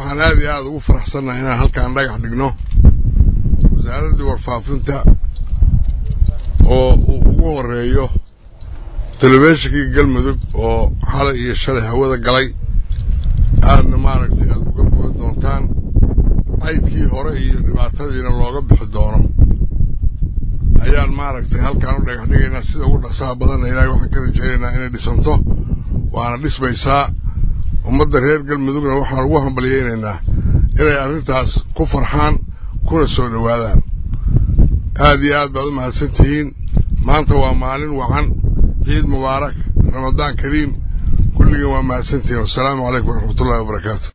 waxaan aad iyo aad ugu faraxsannahay inaan halkaan dhagax dhigno wasaaraddii warfaafinta oo uu ugu horeeyo telefishinkii galmudug oo xalay iyo shalay hawada galay aadna maaragtay aad uga bogan doontaan caydkii hore iyo dhibaatadiina looga bixi doono ayaan maaragtay halkaan u dhagax dhigaynaa sida ugu dhaqsaha badanna ilaahay waxaan ka rajaynaynaa inay dhisanto waana dhismaysaa ummadda reer galmudugna waxaan ugu hambalyaynaynaa inay arrintaas ku farxaan kuna soo dhowaadaan aad iyo aad baad u mahadsan tihiin maanta waa maalin wacan ciid mubaarak ramadaan kariim kulligiin waa mahadsantihiin wassalaamu calaykum waraxmatullahi wabarakaatu